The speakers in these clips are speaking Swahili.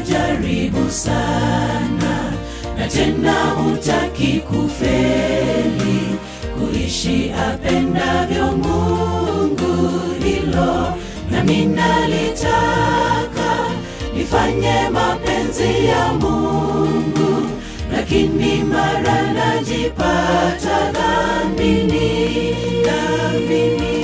wajaribu sana, na tena hutaki kufeli, kuishi apendavyo Mungu. Hilo nami nalitaka nifanye mapenzi ya Mungu, lakini mara najipata dhambini, dhambini.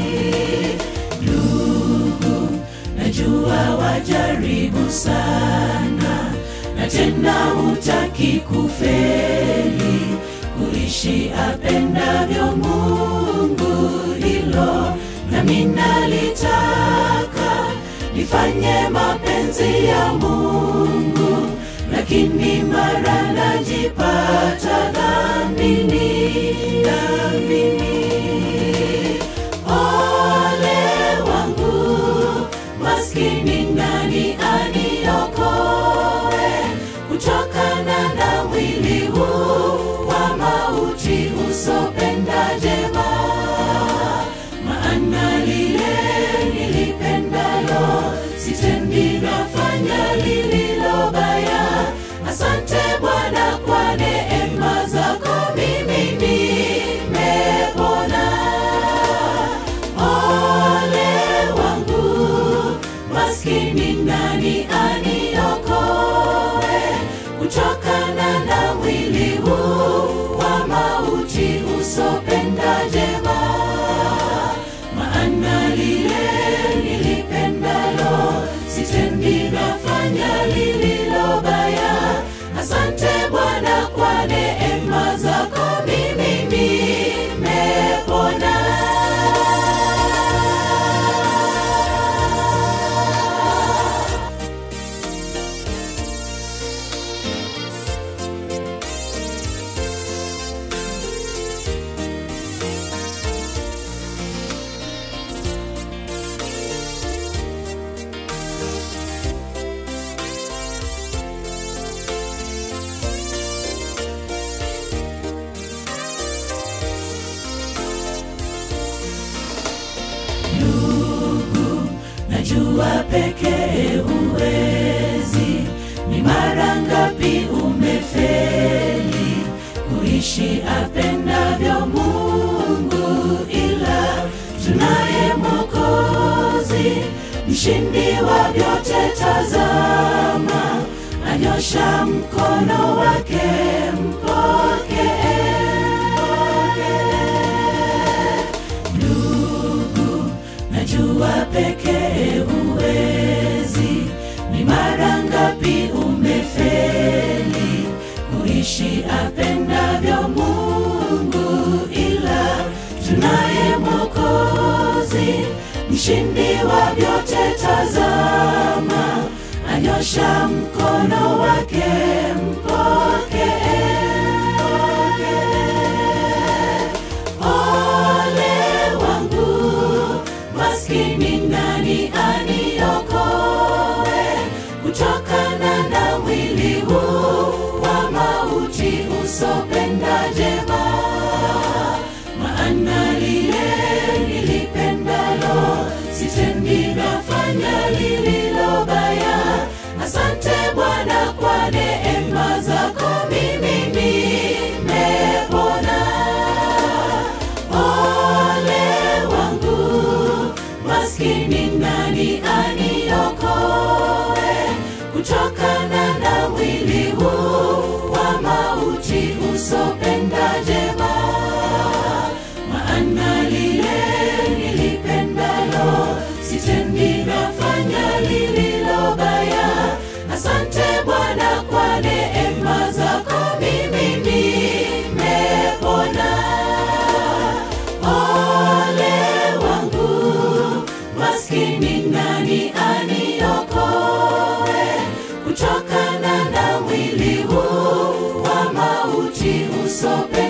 Ndugu, najua wajaribu sana, na tena hutaki kufeli, kuishi apendavyo Mungu. Hilo nami nalitaka nifanye mapenzi ya Mungu, lakini mara najipata dhambini, dhambini. Ole wangu, maskini nani aniokoe kutokana na mwili huu wa mauti usopenda jema? Maana lile nilipendalo sitendi, nafanya lililo baya. Asante Bwana kwa neema zako, mimi nimepona. Ole wangu, maskini nani aniokoe kutokana na mwili huu wa mauti usopenda jema? Maana lile nilipendalo sitendi, nafanya lililo baya. Asante Bwana kwa neema zako, mimi nimepona. Ndugu, najua pekee huwezi. Ni mara ngapi umefeli kuishi apendavyo Mungu, ila tunaye Mwokozi, mshindi wa vyote. Tazama, anyosha mkono wake, mpokee, mpokee. Ndugu, najua pekee huwezi. Ni mara ngapi umefeli kuishi apendavyo Mungu, ila tunaye Mwokozi, mshindi wa vyote. Tazama, anyosha mkono wake, mpokee, mpokee. Ole wangu, maskini nani aniokoe kutokana na mwili huu wa mauti usopenda jema? Maana lile nilipendalo sitendi, nafanya lililo baya. Asante Bwana kwa neema zako, mimi nimepona. Ole wangu, maskini nani aniokoe kutokana na mwili huu wa mauti usopenda jema? Maana lile nilipendalo sitendi, nafanya lililo baya. Asante Bwana kwa neema zako, mimi nimepona. Ole wangu, maskini nani aniokoe kutokana na mwili huu wa mauti usope